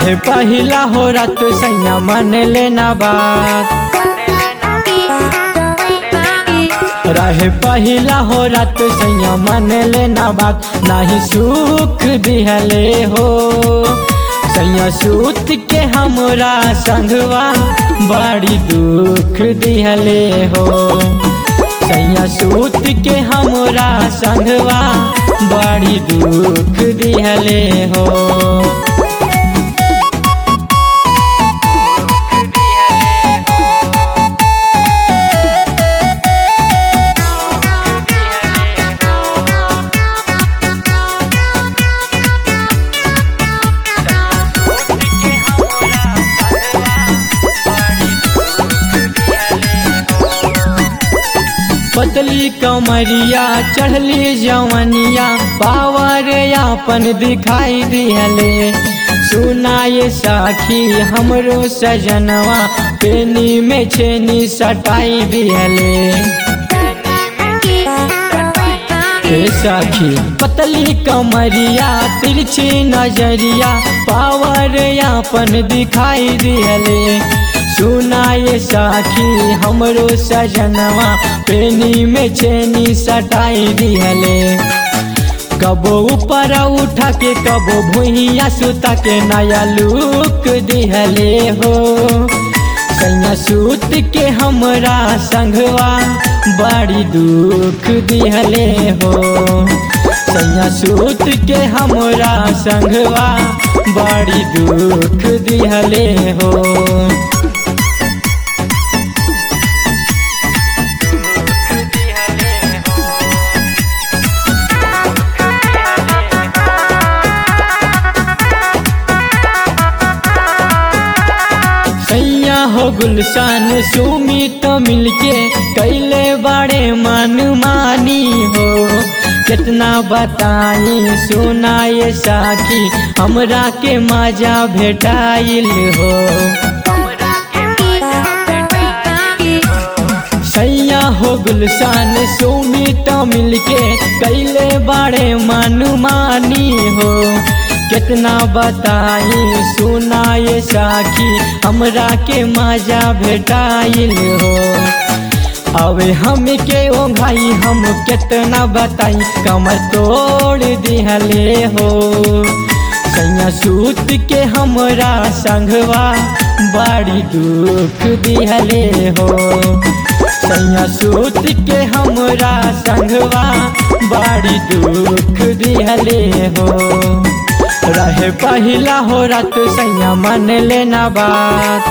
रहे पहिला हो रात सैया मन लेना बात रहे पहिला हो रात सैया मन लेना बात नाही सुख दिहले हो सैया सूत के हमरा संगवा बड़ी दुख दिहले हो सैया सूत के हमरा संगवा बड़ी दुख दिहले हो पतली कमरिया चढ़ली जवनिया पावर यापन दिखाई दिहले सुनाए साखी हमरो सजनवा पेनी में छेनी सटाई दिहले हे साखी पतली कमरिया तिरछी नजरिया पावर यापन दिखाई दिहले सुनाए साखी हमरो सजनवा पेनी में चेनी सटाई दिहले कबो ऊपर उठा के कबो भुइया सुता के नया लुक दिहले हो सैया सूत के हमरा संगवा बड़ी दुख दिहले हो सैया सूत के हमरा संगवा बड़ी दुख दिहले हो सैया हो गुलशान सुमी तो मिलके कैले बड़े मन मानी हो कितना बताई सुनाए साखी हमरा के मजा भेटाइल हो सैया हो गुलशान सुमी तो मिलके कैले बड़े मन मानी हो कितना बताई सुनाए साखी हमरा के मजा भेटाइल हो अवे हम के ओ भाई हम कितना बताई कमर तोड़ दिहले हो सैया सूत के हमरा संगवा बड़ी दुख दिहले हो सैया सूत के हमरा संगवा बड़ी दुख दिहले हो रहे पहिला हो रात सैया मन लेना बात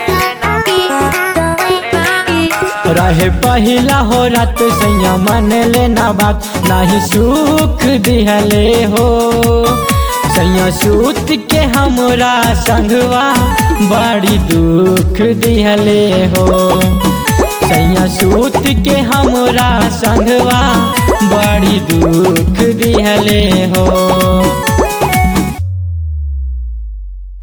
रहे पहिला हो रात सैया मन लेना बात नाही सुख दिहले हो सैया सूत के हमरा संगवा बड़ी दुख दिहले हो सैया सूत के हमरा संगवा बड़ी दुख दिहले हो